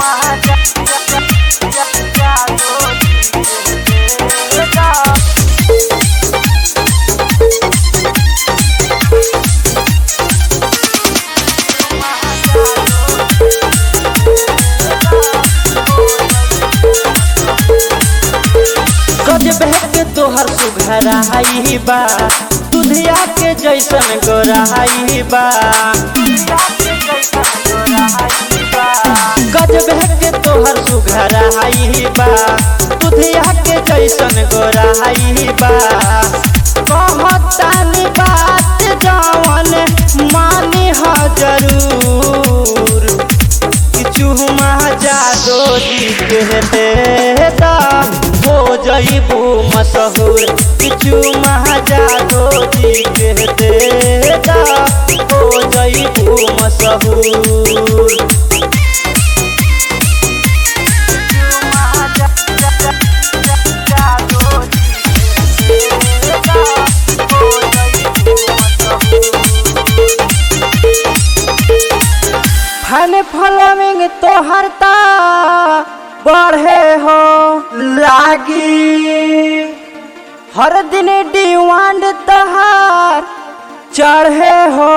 गजबे के तोहर सुघराई बा दुधिया के जैसन गोराई बा गजबे के तोहर सुघराई बा दुधिया के जैसन गोराई बा कहतानी बात जवन मानी ह जरूर किछु जादो जी के देता हो जईबू मशहूर किछु जादो जी के देता हो जईबू मशहूर फन फलमिंग तोहर ता बढ़े हो लागी हर दिन डिमांड तहार चढ़े हो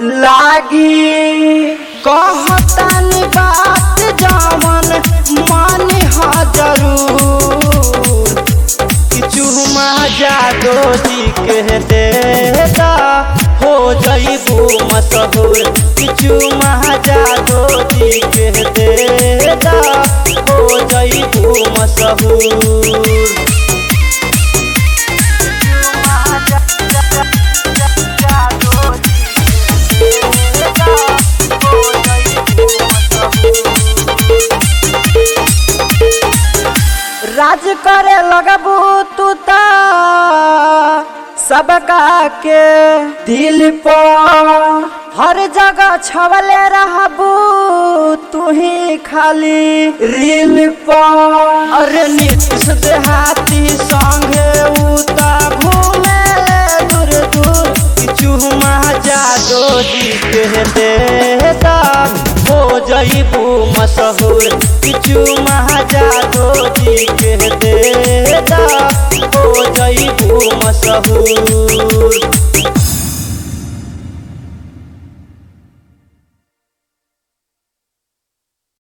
लागी कहतानी बात जमन मानी हा जरूर किछु जादो जी के देता हो जईबू मशहूर किछु जादो जी के देता हो जईबू मशहूर राज करे लगबू तू ता सबका के दिल पर हर जगह छवले रहबू तू ही खाली रील पर अरे नीतीश देहाती संगे उता घूमे ले दूर दूर किछु जादो जी के देता हो जईबू मशहूर किछु जादो जी के देता हो जईबू मशहूर